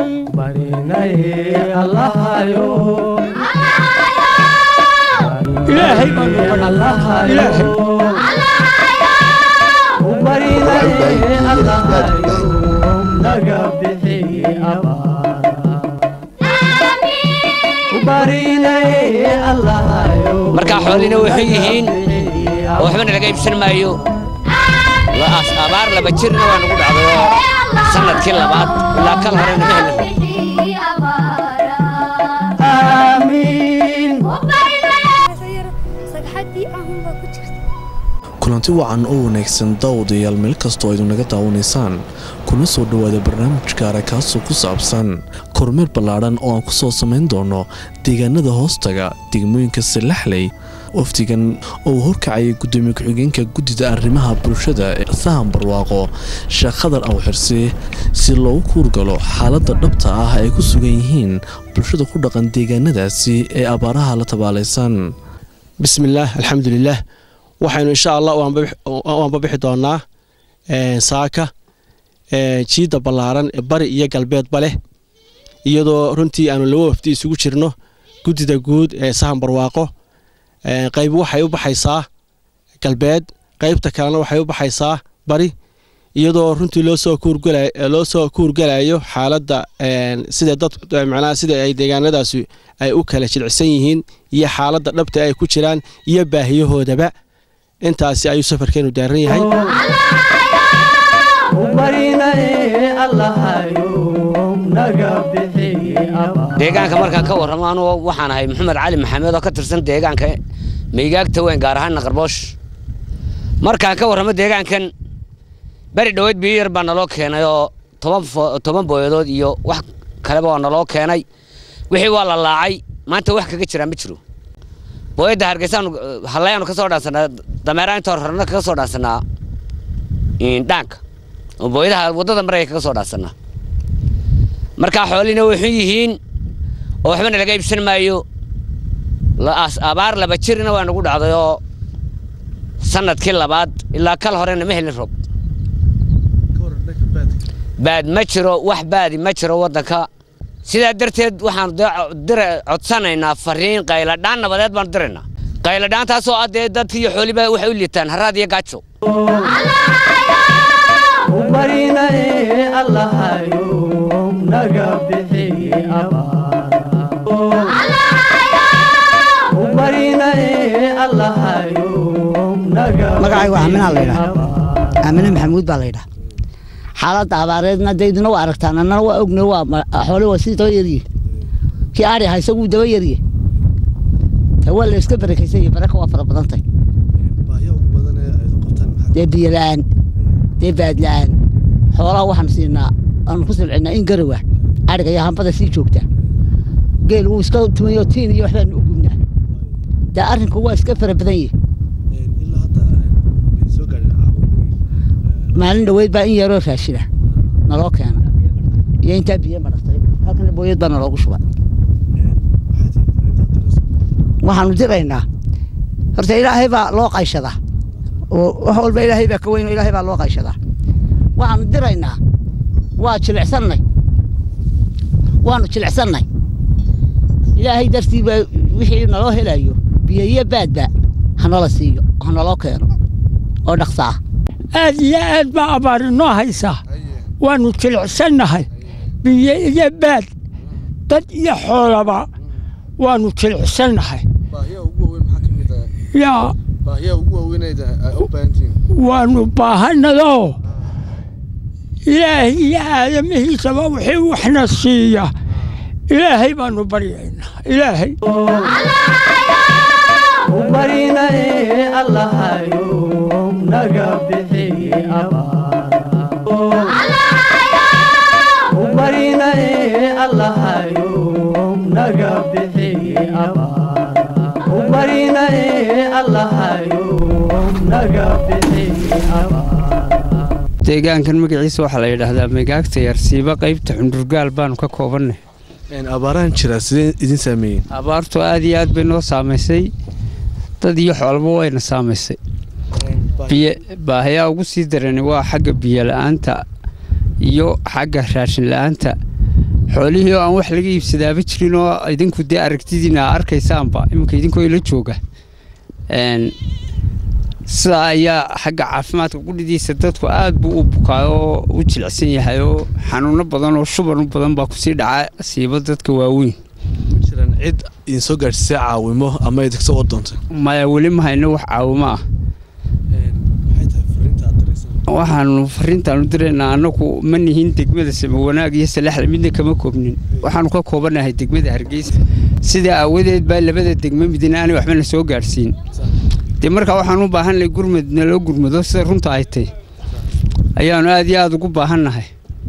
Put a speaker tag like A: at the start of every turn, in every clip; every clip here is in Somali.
A: ilaahay baanu baryaa ilaahay
B: markaa xoolina waxay yihiin oo waxbana laga iibsan maayo La- abaar laba jirna waa nagu dhacday oo sanadkii labaad ilaa kal horena ma helin
C: sagxadii ahunbaa ku jirta
D: kulanti wacan oo wanaagsan daawadayaal meel kastoo aydu naga daawanaysaan kuna soo dhowaada barnaamij gaara kaasoo ku saabsan kormeer ballaadhan oo aan ku soo samayn doono deegaanada hoostaga degmooyinka salaxley wafdigan oo uu horkacayay gudoomiye ku-xigeenka guddida arrimaha bulshada ee sahan barwaaqo sheekh khadar awxirsi si loogu kuurgalo xaaladda dhabta ah ay ku sugan yihiin bulshada ku dhaqan deegaanadaasi ee abaaraha la tabaalaysan
E: bismillaah alxamdulilaah waxaynu insha allah waan babixi doonaa saaka jiidda ballaaran ee bari iyo galbeedba leh iyadoo runtii aanu laba wafdi isugu jirno guddida guud ee sahan barwaaqo qayb waxay u baxaysaa galbeed qaybta kalena waxay u baxaysaa bari iyadoo runtii loo soo kuurgalayo xaaladda sida dad macnaha sida ay deegaanadaasi ay u kala jilcsan yihiin iyo xaaladda dhabta ay ku jiraan iyo baahiyahoodaba intaasi ayuu safarkeenu daaran yahay
B: deegaanka markaan ka warramo anugu waxaan ahay maxamed cali maxamed oo ka tirsan deegaanka meygaagta weyn gaar ahaan naqarboosh markaan ka warramo deegaankan beri dhoweyd biyo yar baa naloo keenay oo toban fo- toban booyadood iyo wax kaleba waa naloo keenay wixii waa la laacay maanta wax kaga jiraa ma jiro booyadda hargeysaanu hallayaanu ka soo dhaansanaa dameeraha inta hor horena kaga soo dhaansanaa dhaanka oo booyadaha waddada maraya kaga soo dhaansanaa markaa xoolina waxay yihiin oo waxbana laga iibsan maayo La- as- abaar laba jirna waa nagu dhacday oo sanadkii labaad ilaa kal horena ma helin rob baad ma jiro wax baadi ma jiro waddanka sidaa darteed waxaan dee co- dire codsanaynaa fariin qayladhaan nabadeed baanu diraynaa qayladhaantaasoo ah dee dadka iyo xooliba waxay u liitaan haraad iyo gaajo
F: magacaygu aaminaa laydhaa aamine maxamuud baa laydhaa xaaladda abaareedna dayduna waa aragtaan annana waa ogna waa ma- xoole waa sii daba yarye kii aadhi aha isaguu daba yarye ta waa la iska barakaysan baraka waa fara badantay dee biyo la'aan dee baad la'aan xoolaha waxaan siinaa aanu ku silcinaa in garowa adhiga iyo hambada sii joogta geel wuu iska tumayo tiin iyo waxbaanu u gubnaa dee arrinku waa iska fara badan yahi maalin dhoweyd baa in yaroo raashina naloo keena iyo intaa biyo maratay halkana booyad baa naloogu shuba waxaanu diraynaa horta ilaahay baa loo qayshadaa oo wax walba ilaahay baa ka weyn oo ilaahay baa loo qayshadaa waxaanu diraynaa waa jilicsannay waanu jilicsannay ilaahay dartii baa wixii naloo helayo biyo iyo baadba hanala siiyo hanaloo keeno oo dhaqsa ah
A: aad iyo aad baa abaar inoo haysaa waannu jilicsannahay biyo iyo baad dad iyo xoolaba waannu jilicsannahay yaa waannu baahannadoo ilaahay iyo aadamihiisaba wixii waxna siiya ilaahay baannu baryaynaa ilaahay
G: deegaankan magaciisa waxaa la yidhaahdaa megaagta yarsiiba qaybta xundurgaal baanu ka koobannay
D: abaarahan jira sidee idin saameeyeen
G: abaartu aad iyo aad bay noo saamaysay dad iyo xoolba wayna saamaysay biyo baahayaa ugu sii darani waa xagga biyo la'aanta iyo xagga raashin la'aanta xoolihii oo aan wax laga iibsadaaba jirin oo idinku dee aragtidiina aa arkaysaanba iminka idinkoo ila jooga Een, sidaa ayaa xagga caafimaadka qudhidiisa dadku aad buu u bukaa oo u jilicsan yahay oo xanuuno badan oo shuban u badan baa kusii dhaca siiba dadka waaweyn
D: ma jiraan cid idin soo gaadhsiisay caawimo ama idinka oo doontay
G: maya weli ma hayno wax caawimo ah
D: maxay tahay fariinta aad diraysan
G: waxaanu fariintaanu diraynaa annagu ma nihin degmada same wanaag iyo salaxda midna kama koobnin waxaanu ka koobanahay degmada hargeysa sidaa aawadeed baa labada degmo midna aanay waxba na soo gaadhsiin dee markaa waxaan u baahannahay gurmad naloo gurmado sida runta ay tahy ayaanu aad iyo aada ugu baahannahay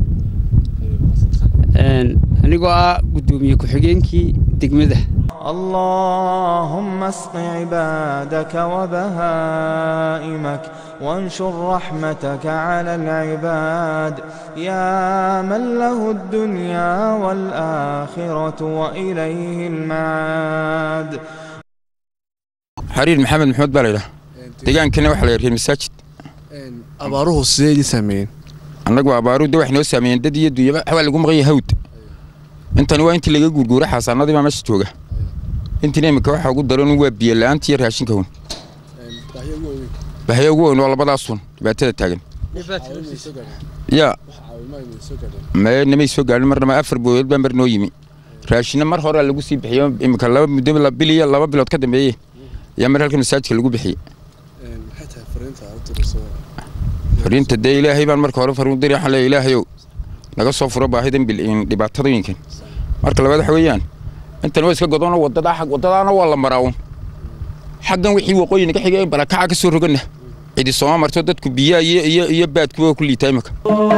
G: Een, anigoo ah guddoomiye ku-xigeenkii degmada
H: اللهم اسق عبادك وبهائمك وانشر رحمتك على العباد يا من له الدنيا والآخرة وإليه المعاد
I: xariir maxamed maxamed baa laydhaha deegaankana waxaa la yarheen masaajid
D: abaaruhu sidee idin saameeyeen
I: annagu abaaru de waxay noo saameeyeen dad iyo dunyaba waxbaa lagu maqan yahay hawd intani waa intii laga guurguura xaasaanadii baa meesha jooga intina imika waxaa ugu daran waa biyo la'aanta iyo raashinka hun bahaya ugu weyn waa labadaasun dhibaatada taagan ya mee namay soo gaadhin marnaba afar booyood baa mar noo yimi raashinna mar horea lagu sii bixiyo imika laba muddo la- bil iyo laba bilood ka dambeeye ayaa mar halkan masaajidka lagu bixiyey
D: maxay tahay fariinta aad u dirayso
I: fariinta dee ilaahay baan marka hore fariin u diray waxaan leeyahay ilaahayow naga soo furo baahidan bil in dhibaatadooyinkan marka labaad waxa weeyaan intan waa iska godono wadadaa xag wadadaana waa la maraa un xaggan wixii waqooyi naga xigay barakaca ka soo roganna cidi sooma marto dadku biyaha iyo iyo iyo baadkuwa ku liitaa imika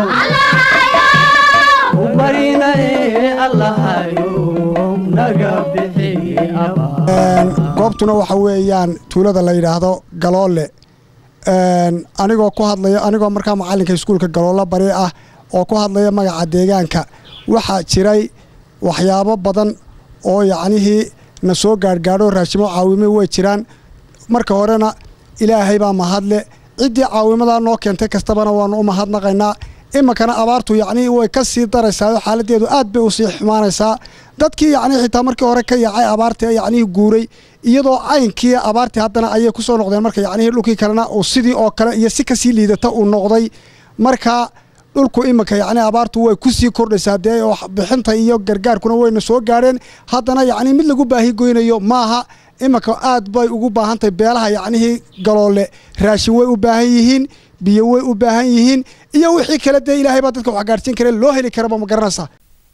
J: goobtuna waxa weeyaan tuulada la yidhaahdo galoole Een, anigoo ku hadlaya anigoo markaa macalinka iskuulka galoolo bari ah oo ku hadlaya magaca deegaanka waxaa jiray waxyaabo badan oo yacnihii na soo gaadhgaadho raashimo caawime way jiraan marka horena ilaahay baa mahadle ciddii caawimadaa noo keentay kastabana waanu u mahadnaqaynaa iminkana abaartu yacnii way ka sii daraysaa xaaladeedu aad bay u sii xumaanaysaa dadkii yacnii xitaa markii hore ka yaacay abaartii ee yacnii guuray iyadoo caynkii abaartii haddana ayay ku soo noqdeen marka yacnii dhulkii kalena uu sidii oo kale iyo si kasii liidata uu noqday marka dhulku iminka yacni abaartu way ku sii kordhaysaa dee oo bixinta iyo gargaarkuna wayna soo gaadheen haddana yacni mid lagu baahi goynayo maaha iminka aad bay ugu baahan tahay beelaha yacnihii galoole raashin way u baahan yihiin biyo way u baahan yihiin iyo wixii kale dee ilaahay baa dadka wax gaadhsiin kare loo heli karaba ma garanaysaa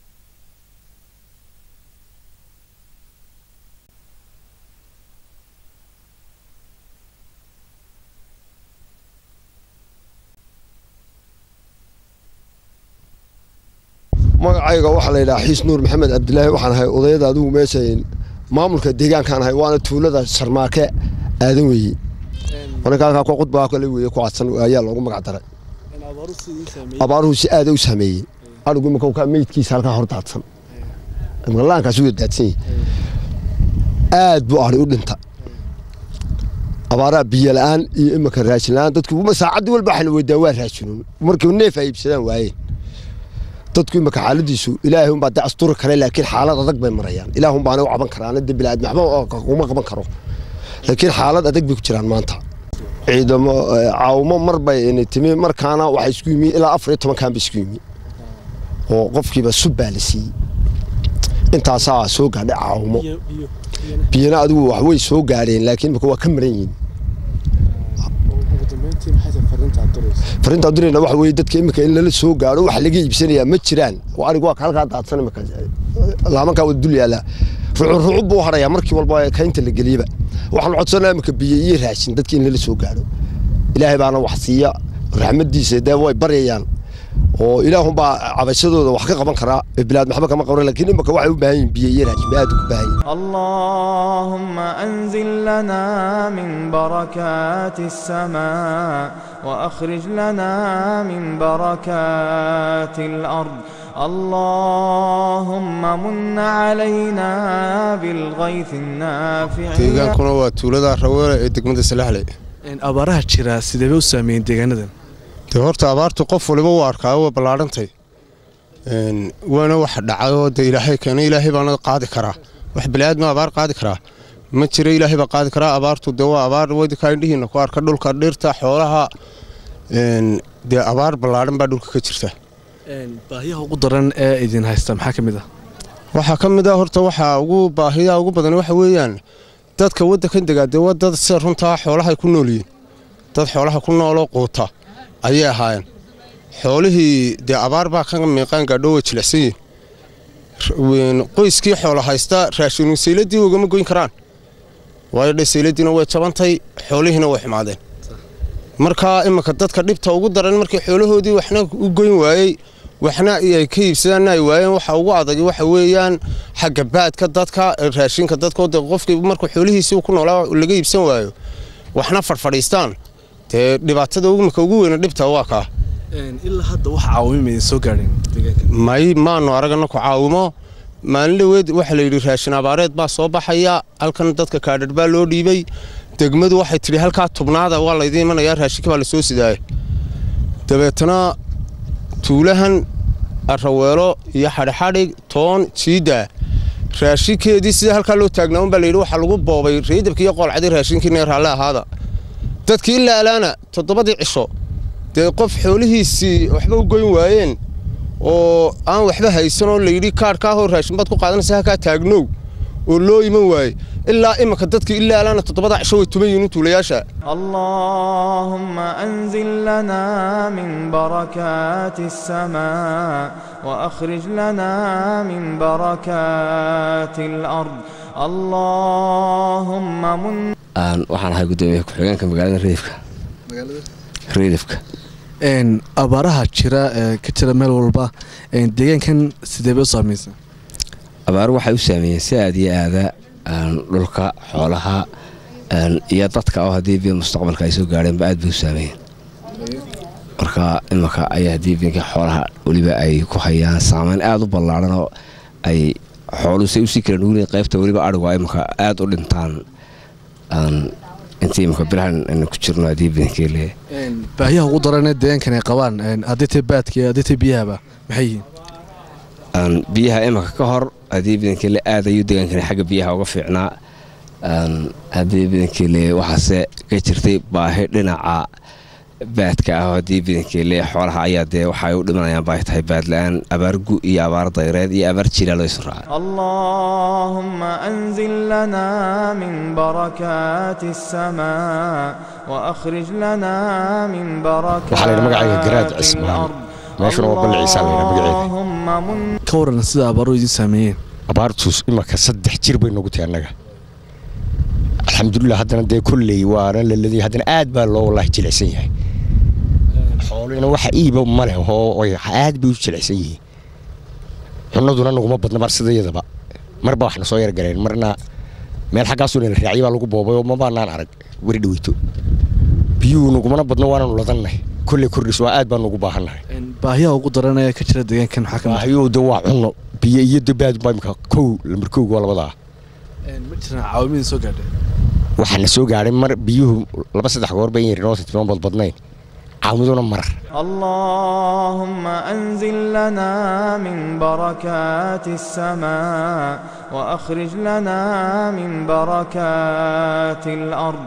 K: magacayga waxaa la yidhaha xiis nuur maxamed cabdilaahi waxaan ahay odayada adigu meesha maamulka deegaankaan ahay waana tuulada sarmaake aadan weeye marka halkaa ku qudbaa kale weeye ku cadsan ayaa loogu magac daray abaaruhu si aada u saameeyey arigu imika ka meydkiisa halkaa hor daadsan imika laankaas wuu daadsan yahay aad buu ari u dhinta abaaraa biyo la-aan iyo imika raashin la-aan dadku saacaddii walba waxayna weydaan waa raashinuun markii neef ay iibsadaan waayeen dadku imika xaaladiisu ilaahay unbaa de asturi kale laakiin xaalad adag bay marayaan ilaah unbaana u caban karaan de bilaad waxba kuma qaban karo laakiin xaalad adag bay ku jiraan maanta ciidamo caawimo mar bay timi markaana waxaa isku yimi ilaa afar iyo tobankan ba isku yimi oo qofkiiba sub baa la siiyey intaasaa soo gaadhay caawimo biyana adigu wax way soo gaadheen laakiin imika waa ka maran yihiin fariinta dirayna waxa weeye dadka imika in lala soo gaadho wax laga iibsanayaa ma jiraan oo arigu waa halkaa daadsan imika laamankaa wada dul yaallaa rucub rucub buu harayaa markii walba kaynta la geliyaba waxaan codsanaa imika biyo iyo raashin dadka in lala soo gaadho ilaahay baana wax siiya raxmadiisa dee way baryayaan oo ilaahunbaa cabashadooda wax ka qaban karaa bilaad maxba kama qaban laakiin imika waxay u baahan yihin biyo iyo raashin aad ugu baahan yihin
H: اللهم أنزل لنا من بركات السماء وأخرج لنا من بركات الأرض اللهم من علينا بالغيث النافع
L: deegaankuna waa tuulada raweele ee degmada salaxley
D: abaaraha jira sidee bay u saameeyeen deegaanadan
L: dee horta abaartu qof waliba u arkaa waa ballaadhantay Een, waana wax dhacayoo de ilaahay keena ilaahay baana qaadi karaa wax baniaadma abaar qaadi karaa ma jira ilaahay baa qaadi karaa abaartu de waa abaar wadinkaa indhihiina ku arka dhulka dhirta xoolaha een, dee abaar ballaadhan baa dhulka ka jirta
D: baahiyaha ugu daran ee idin haysta maxaa ka mid ah
L: waxaa ka mid ah horta waxaa ugu baahiyaha ugu badan waxa weeyaan dadka waddankan degaa dee waa dad sida runtaa xoolahay ku nool yihiin dad xoolaha ku nooloo quuta ayay ahaayeen xoolihii dee abaar baa ka miiqaan gaadho way jilicsan yihiin R- qoyskii xoola haysta raashin sayladii ugama goyn karaan waayo dhe sayladiina way jabantay xoolihiina way xumaadeen marka iminka dadka dhibta ugu daran markii xoolahoodii waxna u goyn waayey waxna ay ka iibsadaanna ay waayeen waxa ugu adag waxa weeyaan xagga baadka dadka raashinka dadka oo dee qofkii markuu xoolihiisii ku noolaa laga iibsan waayo waxna fadhfadhiistaan dee dhibaatada imika ugu weyna dhibta waa kaa
D: ilaa hadda wax caawimay soo gaadheen
L: may maanu aragana ku caawimo maalin dhaweed waxaa la yidhi raashin abaareed baa soo baxaya halkan dadka kaadhar baa loo dhiibay degmadu waxay tidhi halkaa tubnaada waa laydiin imanayaa raashinka baa lasoo sidaaya dabeetana tuulahan araweelo iyo xadhixadhig toon jiidda raashinkeedii sida halkaa loo taagnaa un baa layidhi waxaa lagu boobay reedabkii iyo qoolcadii raashinkiina raalle ahaada dadkii ilaa alaana toddobadii cisho dee qof xoolihiisii waxba u goyn waayeen oo aan waxba haysan oo layidhi kaadhkaa hor raashin baad ku qaadanaysa halkaa taagnow oo loo iman waaye ilaa iminka dadkii ilaa alaana toddobada cisho way tuman yihiin tuulayaasha
H: اللهم أنزل لنا من بركات السماء وأخرج لنا من بركات الأرض اللهم من
B: aan waxaan ahay gudoomiye ku-xigeenka magaalada reedifka reedifka
D: Een, abaaraha jira ee ka jira meel walba een, deegaankan sidee bay u saamaysa
B: abaaru waxay u saameeyeen si aad iyo aada aan dhulka xoolaha aan iyo dadka oo haddii biyo mustaqbalka ay soo gaadheenba aad bay u saameeyeen marka imanka ayaa haddii biinka xoolaha weliba ay ku hayaan saameyn aada u ballaaran oo ay xooluhu say usii kala nugulin qaybta weliba adhigu ay imanka aada u dhintaan aan intii imanka bilahan aynu ku jirno haddii biinkii leeyahay
D: Een, baahiyaha ugu daran ee deegaankan ay qabaan een, haddii tay baadka iyo haddii tay biyahaba maxay yihiin
B: aan biyaha imanka ka hor haddii bidankile aad ayuu deegaankani xagga biyaha uga fiicnaa aan haddii bidankile waxaase ka jirtay baahi dhinaca baadka ah oo haddii bidankile xoolaha ayaa dee waxay u dhimanayaan baahi tahay baad la-aan abaar gu iyo abaar dayreed iyo abaar jiilaa loo isu raacay
H: اللهم أنزل لنا من بركات السماء وأخرج لنا من بركات
M: waxaa la yidhi magacayga garaad cismaan meeshuna waa balli ciisa la yidhaa magaceeda
H: اللهم من
D: ka waran sida abaaruhu idiin saameeyeen
M: abaartuus imaka saddex jir bay nagu tahay annaga alxamdulilah haddana dee kolley waana laladii haddana aad baa loo wallaahi jilicsan yahay xoolina waxa iiba ma leh oo way aad bay u jilicsan yihiin cunaduna naguma badna mar sidayadaba marba waxna soo yar galeen marna meel xaggaasuu nala raacyo baa lagu boobay oo mabaanaan arag weri dhaweyto biyuhu nagumana badno waananu ladannahay kolley kordhis waa aad baan ugu baahannahay
D: Een, baahiyaha ugu daran ee ka jira deegaankan maxaa ka mid ah?
M: baahiyuhu de waa cunno biyo iyo dabaad baa imika kow lambar kowga waa labadaa
D: Een, ma jiraan caawimidin soo gaadhay
M: waxaana soo gaadhay mar biyuhu laba saddex goor bay yarin oo titban badbadnayn caawiduna mar
H: اللهم أنزل لنا من بركات السماء وأخرج لنا من بركات الأرض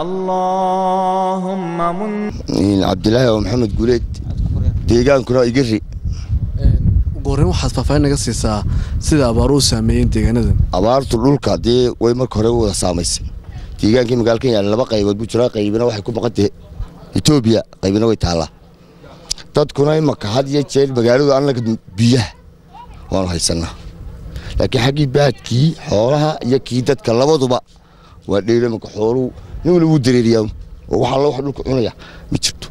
H: اللهم من
K: cabdilaahi oo maxamed guuleed deegaankuna igari
D: ugu horreyn waxaad faahfaahin naga siisaa sida abaaruhu saameeyeen deegaanadan
K: abaartu dhulka dee way marka hore u wada saamaysay deegaankii magaalkan yaala laba qaybood buu jiraa qaybina waxay ku baqantay etoobiya qaybina way taallaa dadkuna imaka had iyo jeer magaaladu annaga biyaha waanu haysanaa laakiin xaggii baadkii xoolaha iyo kii dadka labaduba waa dheero imaka xooluhu nin wali wuu dareeriyaa oo waxaa loo wax dhulka cunaya ma jirto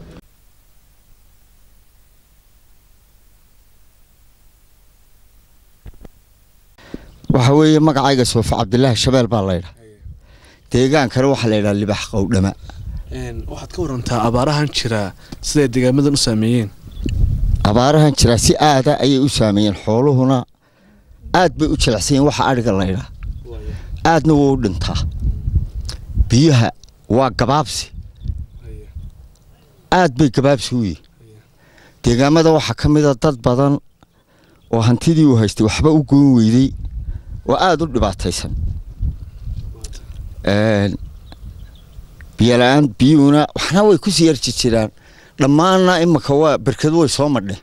N: waxa weeye magacayga soofa cabdilaahi shabeel baa laydhaa deegaankana waxaa la ydhaa libax qowdhama
D: Een, waxaad ka warantaa abaarahan jira siday deegaamadan u saameeyeen
N: abaarahan jira si aada ayay u saameeyeen xooluhuna aad bay u jilicsan yihiin waxa adhiga laydhaa aadna wuu u dhintaa biyaha waa gabaabsi aad bay gabaabsi u yihiin deegaamada waxaa ka mida dad badan oo hantidii uu haystay waxba u goyn weydey oo aada u dhibaataysan biyola-aan biyuhuna waxna way ku sii yarji jiraan dhammaanna imaka waa berkadu way soo madheen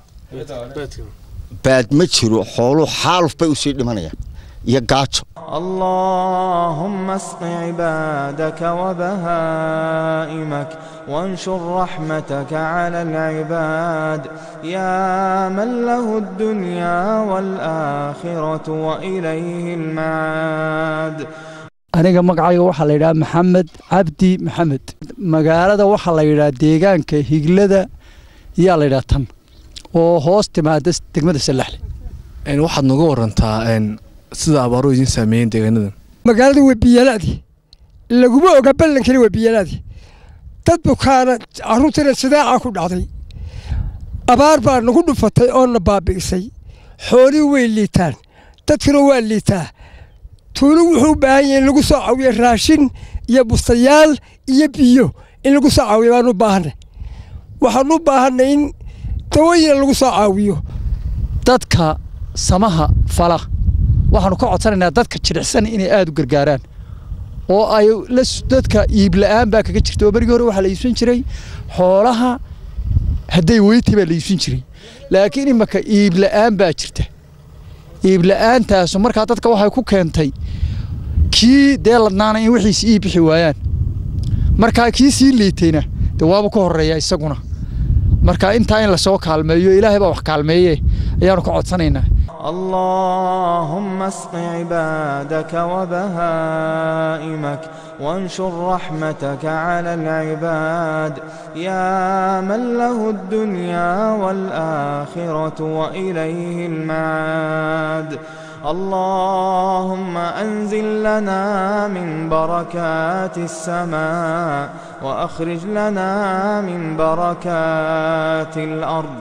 N: baad ma jiro xooluhu xaaluf bay usii dhimanayaan iyo gaajo
H: اللهم اسق عبادك وبهائمك وانشر رحمتك على العباد يا من له الدنيا والآخرة وإليه المعاد
O: aniga magacayga waxaa la yidhaha maxamed cabdi maxamed magaalada waxaa la yidhaha deegaanka higlada yaa la yidhaha tan oo hoos timaada degmada salaxle
D: waxaad nooga warantaa sida abaaruhu idiin saameeyeen deegaanadan
P: magaalada waa biyalaadi laguma oga ballankana waa biyalaadi dad bukaana carruurtana sidaaca ku dhacday abaar baa nagu dhufatay oo na baabi'isay xoolihii way liitaan dadkuna waa liitaa tuulu wuxuu u baahan yahay in lagu soo caawiyo raashin iyo bustayaal iyo biyo in lagu soo caawiyo baanu u baahanay waxaanu u baahanay in dawooyina lagu soo caawiyo
O: dadka samaha fala waxaanu ka codsanaynaa dadka jilicsan inay aada u gargaaraan oo ay dadka iibla'aan baa kaga jirta oo berigii hore waxaa la iibsan jiray xoolaha hadday weyti baa la iibsan jiray laakiin imaka iibla'aan baa jirta iibla'aantaasu markaa dadka waxay ku keentay kii dee ladnaana in wixiisi ii bixi waayaan markaa kii sii liitayna dee waaba ka horreeya isaguna marka intaa in lasoo kaalmeeyo ilaahay baa wax kaalmeeye ayaanu ka codsanaynaa
H: اللهم اسق عبادك وبهائمك وانشر رحمتك على العباد يا من له الدنيا والآخرة وإليه المعاد اللهم أنزل لنا من بركات السماء وأخرج لنا من بركات الأرض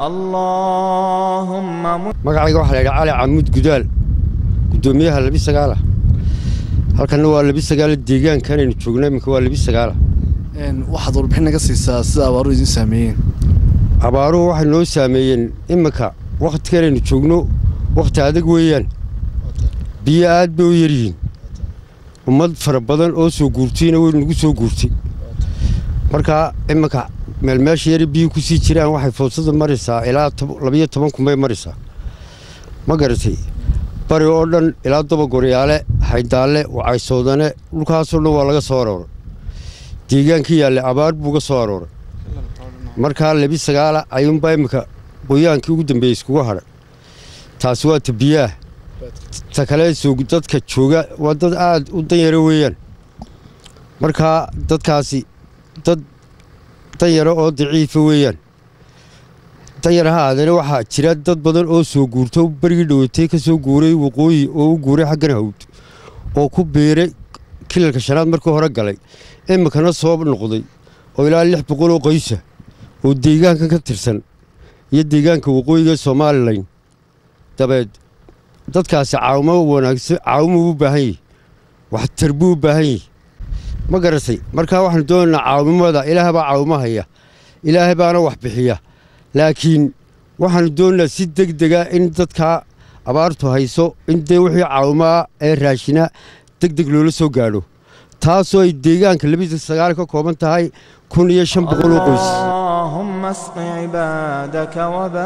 H: اللهم
Q: magacayga waxaa la yidhaha cali camuud gudaal guddoomiyaha labi sagaala halkanna waa labi sagaala deegaankanaynu joogna iminka waa labi sagaala
D: waxaad warbixin naga siisaa sida abaaruhu idiin saameeyeen
Q: abaaruhu waxay noo saameeyeen iminka wakhtiganaynu joogno wakhti adag weeyaan biyo aad bay u yaryihiin ummad fara badan oo soo guurtayna way nagu soo guurtay markaa iminka meelmeesha yari biyo ku sii jiraan waxay foosada maraysaa ilaa labiyo toban kunbay maraysaa ma garatay bari oo dhan ilaa dabagoryaale haydaalle wacaysoodane dhulkaasoo dhan waa laga soo arooray deegaankii yaalle abaar buu ga soo arooray markaa labi sagaala ayuunbaa iminka qoyaankii ugu dambeeyey iskugu hadhay taasi waa ta biyaah ta kale soo dadka jooga waa dad aad u danyaro weeyaan markaa dadkaasi dad danyaro oo daciifa weeyaan danyar ha aadana waxaa jira dad badan oo soo guurto berigii dhowatay ka soo guuray waqooyi oo u guuray xaggan hawd oo ku biiray kilalka shanaad markii hore galay iminkana soo noqday oo ilaa lix boqol oo qoysa oo deegaankan ka tirsan iyo deegaanka waqooyiga somalilan dabeed dadkaasi caawimo wanaagsan caawimo u baahan yihi waxtar buu u baahan yihi ma garatay markaa waxaanu doonaynaa caawimada ilaah baa caawimo haya ilaahay baana wax bixiya laakiin waxaanu doonaynaa si deg dega in dadkaa abaartu hayso in dee wixii caawimaa ee raashina deg deg loola soo gaadho taasoo ay deegaanka labisa sagaal ka kooban tahay kun iyo shan boqol oo qoys
H: اللهم اسق عبادك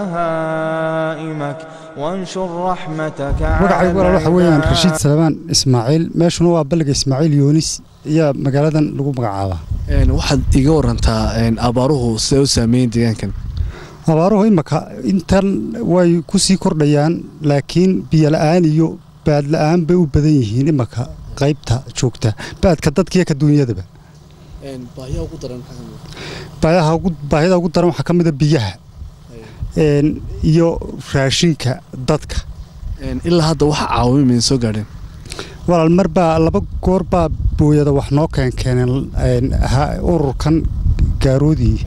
H: وبهائمك وانشر رحمتك
R: magacaygu walaal waxa weeyaan rashiid salmaan ismaaciil meeshuna waa balliga ismaaciil yoonis ayaa magaaladan lagu magacaabaa
D: waxaad iga warantaa abaaruhu siday u saameeyeen deegaankan
R: abaaruhu imaka intan way ku sii kordhayaan laakiin biyo la'aan iyo baad la'aan bay u badan yihiin imaka qaybta joogta baadka dadkiiyo ka duunyadaba baahida ugu daran waxaa ka mida biyaha iyo raashinka dadka
D: ilaa hadda waxa caawimi maydin soo gaadheen
R: walaal mar baa laba goor baa booyada wax noo keenkeeneen ururkan gaaroodii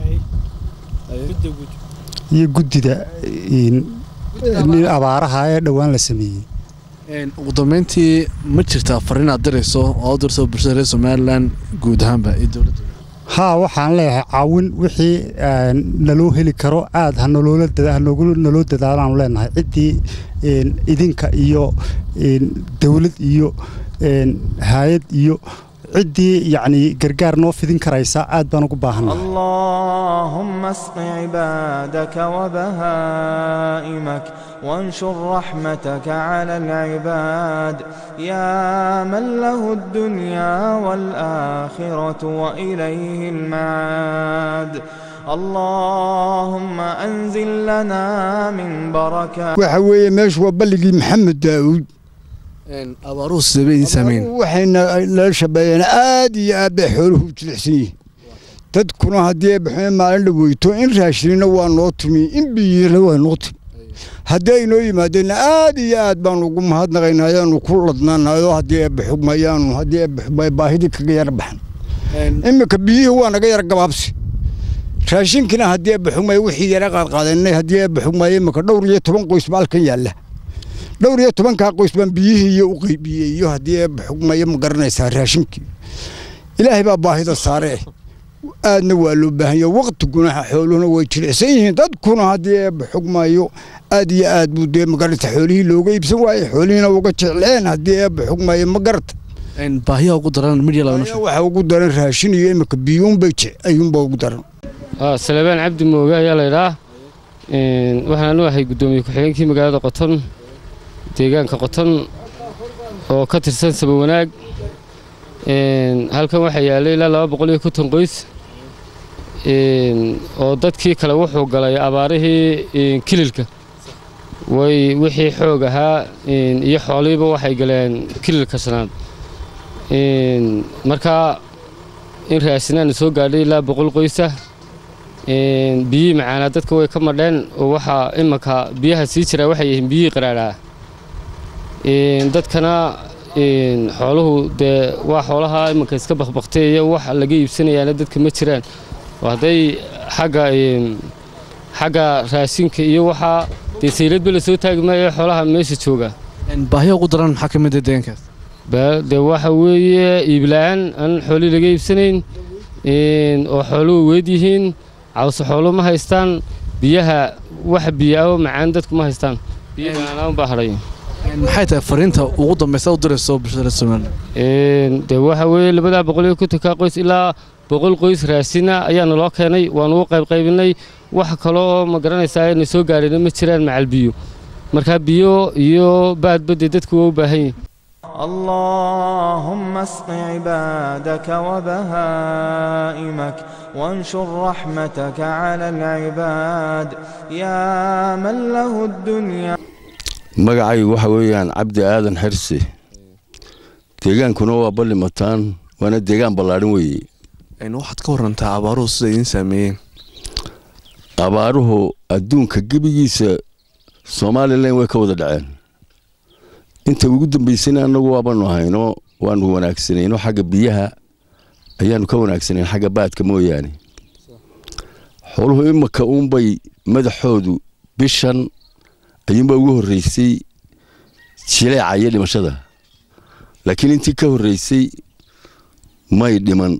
R: iyo guddida abaaraha ee dhowaan la sameeyey
D: ugu dambeyntii ma jirtaa fariin aad dirayso oo u dirto bulshada reer somalilan guud ahaanba iyo dowladda
R: haa waxaan leeyahay caawin wixii een, naloo heli karo aad ha naloola dada- ha noogu- naloo dadaalaan leenahay ciddii een, idinka iyo een, dawlad iyo een, hay-ad iyo ciddii yacni gargaar noo fidin karaysa aad baan ugu baahannahay
H: اللهم اسق عبادك وبهائمك وانشر رحمتك على العباد يا من له الدنيا والآخرة وإليه المعاد اللهم أنزل لنا من بركات
S: waxa weeye meeshu waa balligii maxamed daawuud
D: abaaruhu sidee bay idin saameyn
S: waxayna nala shabeeyeen aad iyo aad bay xooluhu u jilicsan yihiin dadkuna haddii ay baxeen maalin dhaweyto in raashinina waa noo timi in biyina waa noo timi haddii ay noo yimaadeenna aad iyo aad baanu ugu mahadnaqaynaa ayaanu ku ladnaanayo haddii ay baxumayaanu haddii ay baxumay baahidii kaga yara baxan iminka biyihii waa naga yara gabaabsi raashinkina haddii ay baxumay wixii yara qaadqaadanay haddii ay baxumay iminka dhowr iyo toban qoys ba halkan yaalla dhowr iyo tobankaa qoys baan biyihii iyo u qaybiyey iyo haddii ay baxumaya ma garanaysaa raashinkii ilaahay baa baahida saare aadna waa loo baahan yahay waqtiguna xooluhuna way jilicsan yihiin dadkuna haddii ay baxugmayo aad iyo aad buu dee magarata xoolihii looga iibsan waaye xoolihiina uga jecleen haddii ay baxugmayo ma garata
D: baahiyaa ugu daran midya
S: waxa ugu daran raashin iyo imika biyuunbay ayuunbaa ugu daran
T: salebaan cabdi mooge ayaa laydhaa waxaan anu ahay guddoomiye ku-xigeenkii magaalada qoton deegaanka qoton oo ka tirsan saba wanaag halkan waxaa yaallay ilaa laba boqol iyo konton qoys oo dadkii kale wuxuu galay abaarihii kililka way wixii xoog ahaa iyo xoolihiiba waxay galeen kililka shanaad markaa in raasinaana soo gaadhay ilaa boqol qoysa biyihii macaanaa dadka way ka madheen oo waxaa imanka biyaha sii jiraa waxay yihiin biyihii qaraadhaa dadkana xooluhu dee waa xoolaha imanka iska bakbakteeya wax laga iibsanayaana dadka ma jiraan oo hadday xagga xagga raashinka iyo waxaa dee sayladba lasoo taagi maayo xoolaha meesha jooga
D: baahiya ugu daran maxaa ka mid ah deegaankaas
T: dee waxa weeye iibla'aan aan xoolihii laga iibsanayn oo xooluhu weed yihiin cawse xoolo ma haystaan biyaha wax biyaao macaan dadku ma haystaan biyo macaanaan baa hadhay
D: maxay tahay fariinta ugu dambaysa u dirayso bulshada somaliland
T: dee waxa weeye labadaa boqol iyo kontonka qoys ilaa boqol qoys raasina ayaana loo keenay waanu u qaybqaybinay wax kale oo ma garanaysaa ayna soo gaadhayna ma jiraan macal biyo marka biyo iyo baadba dee dadku waa u baahan yihin
H: اللهم اسق عبادك وبهائمك وانشر رحمتك على العباد يا من له الدنيا
U: magacaygu waxa weeyaan cabdi aadan xirsi deegaankuna waa balli mataan waana deegaan ballaadhin weeye
D: waxaad ka warantaa abaaruhu sida idiin saameeyeen
U: abaaruhu adduunka gebigiisa somalilan way ka wada dhaceen inta ugu dambaysana annagu waabanu hayno waanu wanaagsanayno xagga biyaha ayaanu ka wanaagsanayn xagga baadka mooyaane xooluhu imaka uunbay madaxoodu bishan ayuunbaa ugu horreysay jileeca iyo dhimashada laakiin intii ka horreysay may dhiman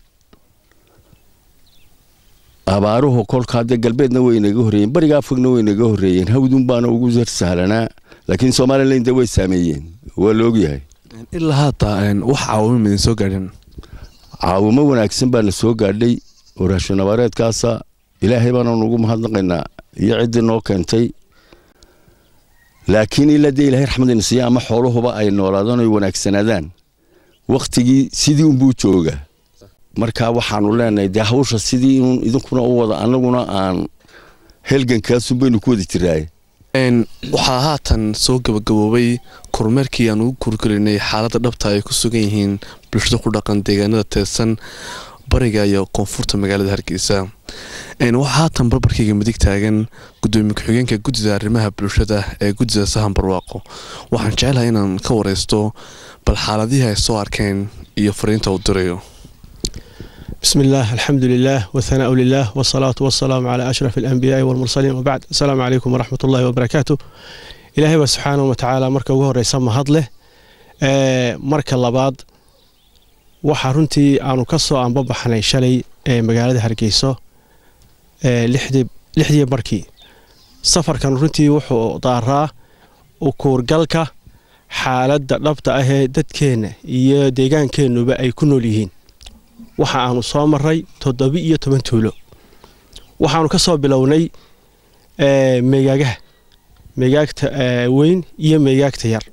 U: abaaruhu kolka hadde galbeedna way naga horreeyeen bariga afogna way naga horreeyeen hawdun baana ugu sar sahlanaa laakiin somalilan de way saameeyeen waa la ogyahay
D: ilaa haata wax caawimo midin soo gaadhin
U: caawimo wanaagsan baana soo gaadhay oo raashin abaareedkaasa ilaahay baananu ugu mahadnaqaynaa iyo ciddii noo keentay laakiin ilaa dee ilahay raxmadina siiya ama xooluhuba ay noolaadaan oy wanaagsanaadaan wakhtigii sidii unbuu jooga marka waxaanu leenahay dee hawsha sidii in idinkuna u wada annaguna aan helgankaasun baynu ku wada jiraaye
D: waxaa haatan soo gabagaboobay kormeerkii aan ugu kurgelinay xaaladda dhabta ay ku sugan yihiin bulshada ku dhaqan deegaanada teedsan bariga iyo koonfurta magaalada hargeysa waxaa haatan barbarkayga midig taagan gudoomiye ku-xigeenka guddida arrimaha bulshada ee guddida sahan barwaaqo waxaan jecelahay inaan ka wareysto bal xaaladihii ay soo arkeen iyo fariinta uu dirayo
E: بسم الله الحمد لله والثناء لله والصلاة والسلام على أشرف الأنبياء والمرسلين وبعد السلام عليكم ورحمة الله وبركاته إلهي سبحانه وتعالى مركا وهو رئيس مهضله مركا لباد waxaa runtii aanu ka soo aanbabaxnay shalay ee magaalada hargeyso ee lixdii lixdii barkii safarkan runtii wuxuu daaraa ukuurgalka xaaladda dhabta ah ee dadkeenna iyo deegaankeennuba ay ku nool yihiin waxa aanu soo maray toddoba iyo toban tuulo waxaanu ka soo bilownay meegaagaha meegaagta weyn iyo meegaagta yar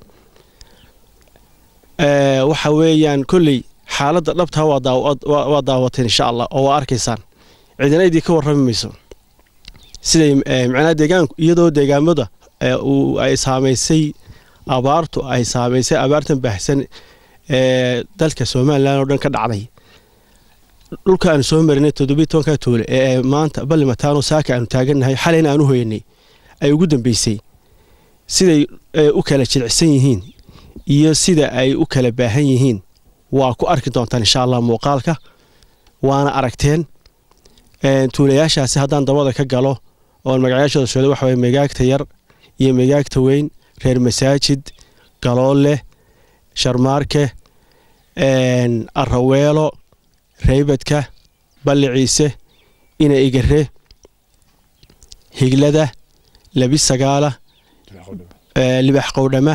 E: waxa weeyaan kolley xaaladda dhabtaa waa daawateen insha allah oo waa arkaysaan cidina idii ka warrami mayso siday macnaha deegaanku iyadoo deegaamada ay saamaysay abaartu ay saamaysay abaartan baahsan ee dalka somalilan oo dhan ka dhacday dhulka aanu soo marinay toddobiyi tobanka tuule ee maanta ballimataano saaka aanu taagannahay xalayna aanu hoyanay ay ugu dambeysay siday u kala jilicsan yihiin iyo sida ay u kala baahan yihiin waa ku arki doontaan insha allah muuqaalka waana aragteen tuulayaashaasi haddaan dabada ka galo oon magacayaashooda sheegay waxa waye megaagta yar iyo megaagta weyn reer masaajid galoole sharmaarke araweelo reybadka balli ciise ina igare higlada labi sagaala libax qowdhama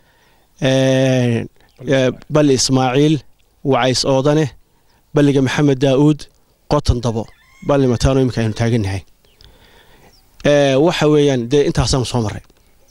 E: balli ismaaciil wacays oodane balliga maxamed daa'uud qotan dabo balli mataano iminka aynu taagannahay waxa weeyaan dee intaasaanu soo marray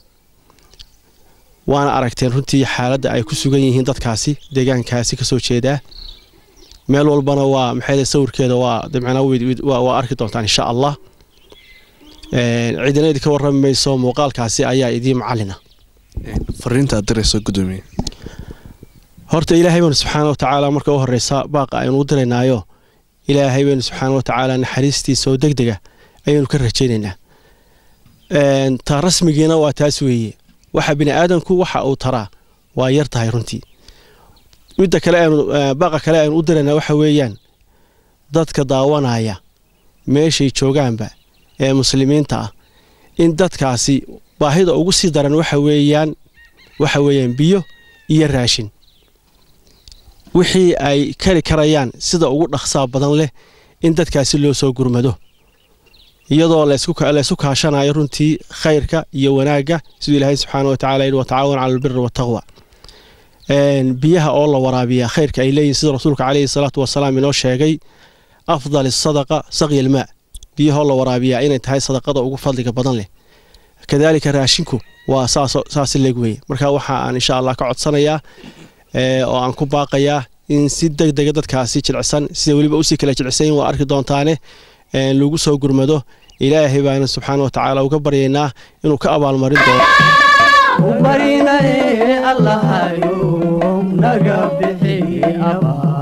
E: waana aragteen runtii xaaladda ay ku sugan yihiin dadkaasi deegaankaasi ka soo jeedaa meel walbana waa maxay sawirkeeda waa dabcanaa waa arki doontaan insha allah cidina idinka warrami mayso muuqaalkaasi ayaa idiin macallina
D: fariinta aad dirayso gudoomiye
E: horta ilaahay baynu subxaana wa tacaala marka u horreysa baaqa aynu u diraynaayo ilaahay baynu subxaana wa tacaala naxariistiisa oo deg dega ayaynu ka rajaynaynaa ta rasmigiina waa taas weeye waxa bini aadamku waxa uu taraa waa yar tahay runtii midda kale aynu baaqa kale aynu u diraynaa waxa weeyaan dadka daawanaya meeshay joogaanba ee muslimiinta ah in dadkaasi baahida ugu sii daran waxa weeyaan waxa weeyaan biyo iyo raashin wixii ay kari karayaan sida ugu dhaqsaa badan leh in dadkaasi loo soo gurmado iyadoo laysku kaashanayo runtii khayrka iyo wanaagga siduu ilaahay subxaana wa tacala yidhi watacaawan cala albiri wataqwa biyaha oo la waraabiyaa khayrka ay leeyihin sida rasuulka caleyhi salaatu wasalaam inoo sheegay afdal sadaqa saqya almaa biyahoo la waraabiyaa inay tahay sadaqada ugu fadliga badan leh kadaalika raashinku waa saas leeg weye marka waxa aan insha allah ka codsanayaa oo aan ku baaqayaa in si deg dega dadkaasi jilicsan sida weliba usii kala jilicsayin waa arki doontaane lagu soo gurmado ilaahay baana subxaana wa tacaala uga baryaynaa inuu ka abaalmarin doono
C: barinaye allahayo naga bixi abaa